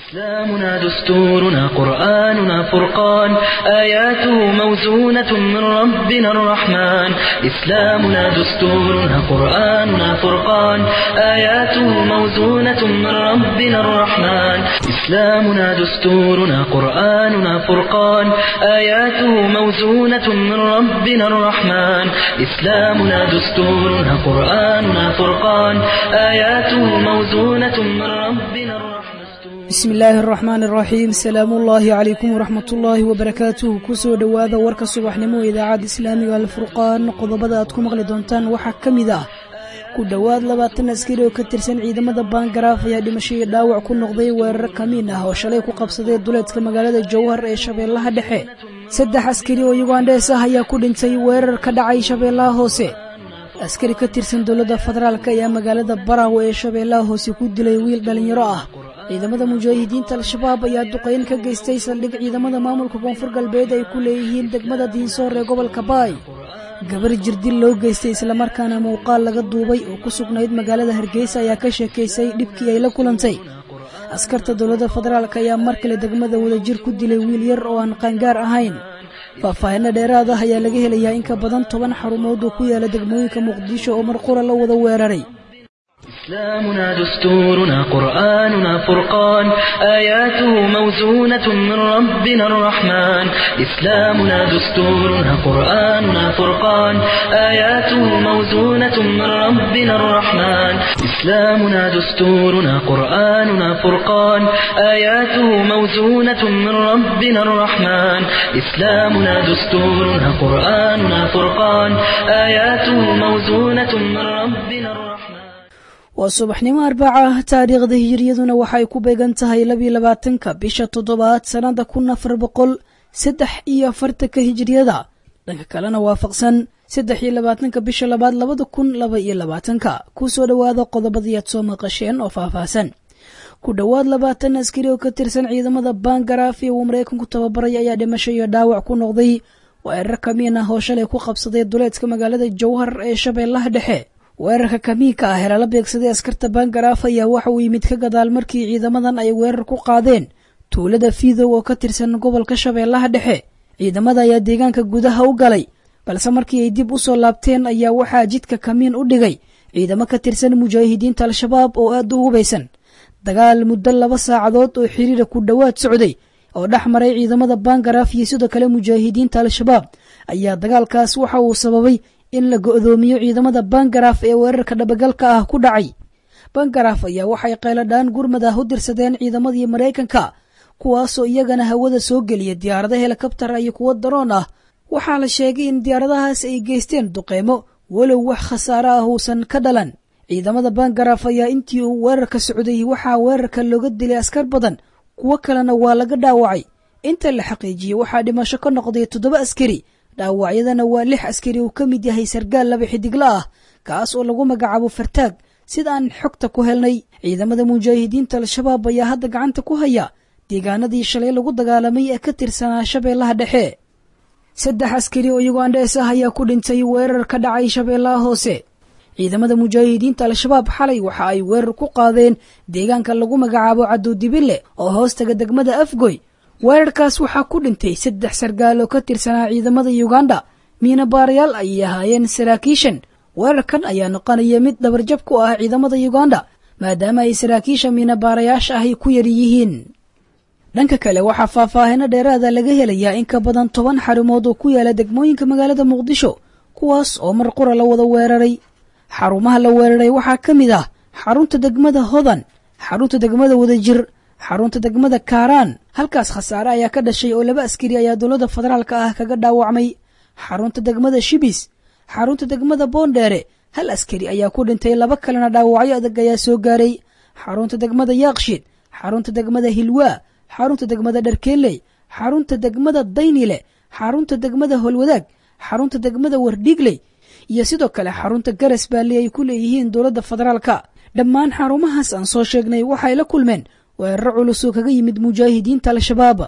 إسلامنا دستورنا قرآننا فرقان آياته موزونة من ربنا الرحمن إسلامنا دستورنا قرآننا فرقان آياته موزونة من ربنا الرحمن إسلامنا دستورنا قرآننا فرقان آياته موزونة من ربنا الرحمن إسلامنا دستورنا قرآننا فرقان آياته موزونة من ربنا الرحمن bismi illaahi araxmaan araxiim salaamuullaahi calaykum waraxmatullaahi wabarakaatuhu kusoo dhowaada warka subaxnimo idaacadda islaamiga alfurqaan qodobada aad ku maqli doontaan waxaa ka mid ah ku dhowaad labaatan askari oo ka tirsan ciidamada baangaraaf ayaa dhimasho iyo dhaawac ku noqday weerar kamiin ah oo shalay ku qabsaday duleedka magaalada jowhar ee shabeellaha dhexe saddex askari oo yugandhees ah ayaa ku dhintay weerar ka dhacay shabeellaha hoose askari ka tirsan dowladda federaalk ayaa magaalada baraawe ee shabeellaha hoose ku dilay wiil dhallinyaro ah ciidamada mujaahidiinta al-shabaab ayaa duqayn ka geystay saldhig ciidamada maamulka koonfur galbeed ay ku leeyihiin degmada diinsoor ee gobolka baay gabar jirdil loo geystay islamarkaana muuqaal laga duubay oo ku sugnayd magaalada hargeysa ayaa ka sheekaysay dhibkii ay la kulantay askarta dowladda federaalk ayaa mar kale degmada wadajir ku dilay wiil yar oo aan qaangaar ahayn faahfaahinno dheeraad ah ayaa laga helayaa in ka badan toban xarumood oo ku yaala degmooyinka muqdisho oo mar qura la wada weeraray إسلامنا دستورنا قرآننا فرقان آياته موزونة من ربنا الرحمن إسلامنا دستورنا قرآننا فرقان آياته موزونة من ربنا الرحمن إسلامنا دستورنا قرآننا فرقان آياته موزونة من ربنا الرحمن إسلامنا دستورنا قرآننا فرقان آياته موزونة من ربنا الرحمن waa subaxnimo arbaca ah taariikhda hijiriyaduna waxay ku beegan tahay labiyo labaatanka bisha toddobaad sannada kun afar boqol saddex iyo afartanka hijiriyada dhanka kalena waafaqsan saddex iyo labaatanka bisha labaad labada kun laba iyo labaatanka kusoo dhowaada qodobadii aad soo maqasheen oo faahfaahsan ku dhowaad labaatan askari oo ka tirsan ciidamada baangaraaf ee uu maraykanku tababaray ayaa dhimasho iyo dhaawac ku noqday weerar kamiin ah oo shalay ku qabsaday duleedka magaalada jowhar ee shabeellaha dhexe weerarka kamiinka ah ee lala beegsaday askarta baangaraaf ayaa waxa uu yimid ka gadaal markii ciidamadan ay weerar ku qaadeen tuulada fiidow oo ka tirsan gobolka shabeellaha dhexe ciidamada ayaa deegaanka gudaha u galay balse markii ay dib u soo laabteen ayaa waxaa jidka kamiin u dhigay ciidamo ka tirsan mujaahidiinta al-shabaab oo aad u hubaysan dagaal muddo laba saacadood oo xiriira ku dhowaad socday oo dhex maray ciidamada baangaraaf iyo sidoo kale mujaahidiinta al-shabaab ayaa dagaalkaas waxa uu sababay in la go'doomiyo ciidamada bangaraaf ee weerarka dhabagalka ah ku dhacay bangaraaf ayaa waxay qayladhaan gurmad ah u dirsadeen ciidamadii maraykanka kuwaasoo iyagana hawada soo geliya diyaarado helikabtar iyo kuwo daroon ah waxaa la sheegay in diyaaradahaas ay geysteen duqeymo walow wax khasaare ah uusan ka dhalan ciidamada bangaraaf ayaa intii uu weerarka socday waxaa weerarka looga dilay askar badan kuwo kalena waa laga dhaawacay inta la xaqiijiyey waxaa dhimasho ka noqday toddoba askari dhaawacyadana waa lix askari uu ka mid yahay sargaal laba xidigla ah kaas oo lagu magacaabo fartaag sida aan xogta ku helnay ciidamada mujaahidiinta al-shabaab ayaa hadda gacanta ku haya deegaanadii shalay lagu dagaalamay ee ka tirsanaa shabeellaha dhexe saddex askari oo yugandhees ah ayaa ku dhintay weerar ka dhacay shabeellaha hoose ciidamada mujaahidiinta al-shabaab xalay waxa ay weerar ku qaadeen deegaanka lagu magacaabo cadowdibile oo hoostaga degmada afgoy weerarkaas waxaa ku dhintay saddex sargaal oo ka tirsanaa ciidamada yuganda miina baarayaal ayay ahaayeen saraakiishan weerarkan ayaa noqonaya mid dhabarjab ku ah ciidamada yuganda maadaama ay saraakiisha miina baarayaasha ahy ku yar yihiin dhanka kale waxaa faahfaahino dheeraada laga helayaa in ka badan toban xarumood oo ku yaala degmooyinka magaalada muqdisho kuwaas oo mar qura la wada weeraray xarumaha la weeraray waxaa ka mid ah xarunta degmada hodan xarunta degmada wadajir xarunta degmada kaaraan halkaas khasaare ayaa ka dhashay oo laba askari ayaa dowladda federaalka ah kaga dhaawacmay xarunta degmada shibis xarunta degmada boondheere hal askari ayaa ku dhintay laba kalena dhaawacyo adag ayaa soo gaaray xarunta degmada yaaqshiid xarunta degmada hilwaa xarunta degmada dharkeeley xarunta degmada daynile xarunta degmada holwadaag xarunta degmada wardhiigley iyo sidoo kale xarunta garas baali ay ku leeyihiin dowladda federaalka dhammaan xarumahaas aan soo sheegnay waxay la kulmeen weeraro culus oo kaga yimid mujaahidiinta al-shabaab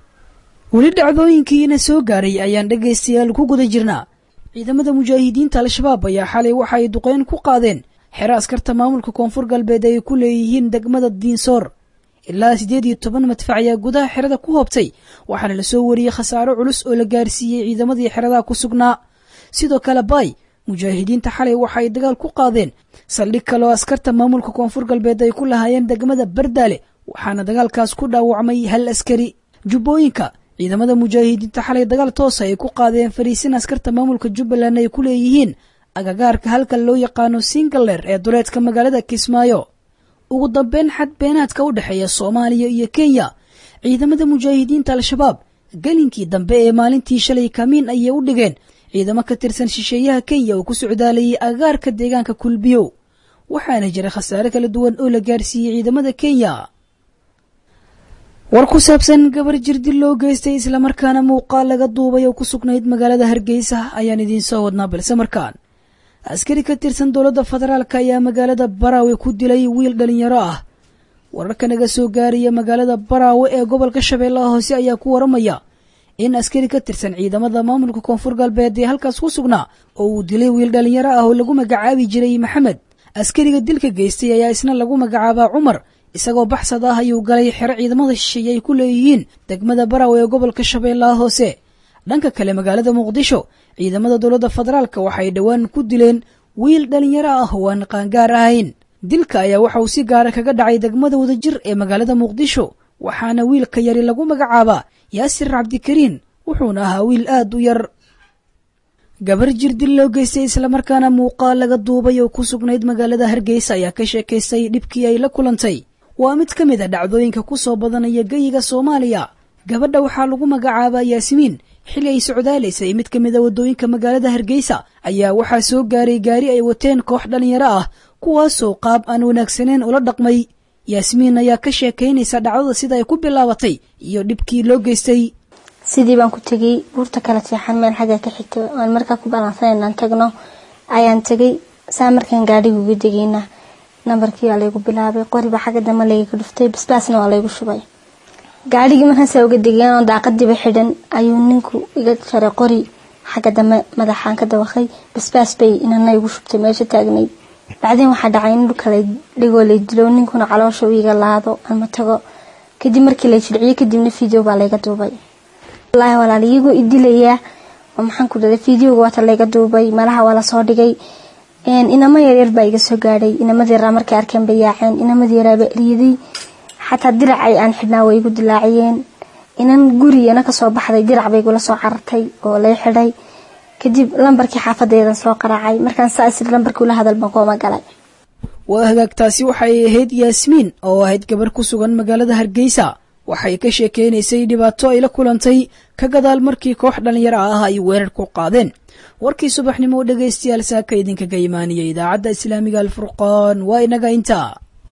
weli dhacdooyinkiina soo gaaray ayaan dhegaystayaal ku guda jirnaa ciidamada mujaahidiinta al-shabaab ayaa xalay waxa ay duqeyn ku qaadeen xero askarta maamulka koonfur galbeed ay ku leeyihiin degmada diinsoor ilaa siddeed iyo toban madfac ayaa gudaha xerada ku hoobtay waxaana lasoo wariyey khasaaro culus oo la gaarsiiyey ciidamadii xeradaha ku sugnaa sidoo kale baay mujaahidiinta xalay waxa ay dagaal ku qaadeen saldhig kaloo askarta maamulka koonfur galbeed ay ku lahaayeen degmada bardaale waxaana dagaalkaas ku dhaawacmay hal askari jubbooyinka ciidamada mujaahidiinta xalay dagaal toosa ay ku qaadeen fariisin askarta maamulka jubbaland ay ku leeyihiin agagaarka halka loo yaqaano singaler ee duleedka magaalada kismaayo ugu dambeyn xad beenaadka u dhexeeya soomaaliya iyo kenya ciidamada mujaahidiinta al-shabaab gelinkii dambe ee maalintii shalay kamiin ayay u dhigeen ciidamo ka tirsan shisheeyaha kenya oo ku socdaalayay agagaarka deegaanka kulbiyo waxaana jira khasaare kala duwan oo la gaarsiiyey ciidamada kenya war ku saabsan gabar jirdil loo geystay islamarkaana muuqaal laga duubay oo ku sugnayd magaalada hargeysa ayaan idiin soo wadnaa balse markaan askari ka tirsan dowladda federaalk ayaa magaalada baraawe ku dilay wiil dhalinyaro ah wararka naga soo gaaraya magaalada baraawe ee gobolka shabeellaha hoose ayaa ku waramaya in askari ka tirsan ciidamada maamulka koonfur galbeed ee halkaas ku sugnaa oo uu dilay wiil dhalinyaro ah oo lagu magacaabi jiray maxamed askariga dilka geystay ayaa isna lagu magacaabaa cumar isagoo baxsad ah ayuu galay xero ciidamada shisheeye ay ku leeyihiin degmada baraawe ee gobolka shabeellaha hoose dhanka kale magaalada muqdisho ciidamada dowladda federaalk waxay dhowaan ku dileen wiil dhalinyaro ah oo aan qaangaar ahayn dilka ayaa waxa uu si gaara kaga dhacay degmada wadajir ee magaalada muqdisho waxaana wiilka yari lagu magacaabaa yaasir cabdikariin wuxuuna ahaa wiil aad u yar gabar jirdil loo geystay islamarkaana muuqaal laga duubay oo ku sugnayd magaalada hargeysa ayaa ka sheekaystay dhibkii ay la kulantay waa mid ka mid a dhacdooyinka ku soo badanaya geyiga soomaaliya gabadha waxaa lagu magacaabaa yaasimiin xili ay socdaalaysay mid ka mid a waddooyinka magaalada hargeysa ayaa waxaa soo gaaray gaari ay wateen koox dhallinyaro ah kuwaasoo qaab aan wanaagsaneyn ula dhaqmay yaasmiin ayaa ka sheekaynaysa dhacdada sida ay ku bilaabatay iyo dhibkii loo geystay sidii baan ku tegay buurta kala seexan meel xagga ka xigta aan markaa ku balansan inaan tagno ayaan tegay saa markaan gaadhiga uga degayna nambarkii waa laygu bilaabay qoriba xagga dambe layga dhuftay basbaasna waa laygu shubay gaadhigii markaasa uga degeen oo daaqadiiba xidhan ayuu ninku iga jaray qori xagga dambe madaxaan ka dawaqay basbaas bay inana igu shubtay meesha taagnayd bacdeen waxaa dhacay in dhulka lay dhigoo lay dilo ninkuna caloosha u iga laado ama tago kadib markii lay jilciyo kadibna video baa layga duubay wallaahi walaal iyagoo i dilayaa oo maxaan ku dhaday videoga waata layga duubay malaha waa lasoo dhigay inamo yaryar baa iga soo gaadhay inamadii yaraa markay arkeen bay yaaceen inamadii yaraaba eryaday xataa diracay aan xidhnaa way igu dilaaciyeen inan gurigana kasoo baxday dirac bay igula soo carartay oo lay xidhay kadib lambarkii xaafadeedan soo qaraacay markaan saa isir lambarkii ula hadal baan kooma galay waa hagaagtaasi waxay ahayd yaasmiin oo ahayd gabar ku sugan magaalada hargeysa waxay ka sheekeynaysay dhibaato ay la kulantay ka gadaal markii koox dhallinyaro ah ay weerar ku qaadeen warkii subaxnimo dhegaystayaal saaka idinkaga imaaniyay idaacadda islaamiga alfurqaan waa inaga intaa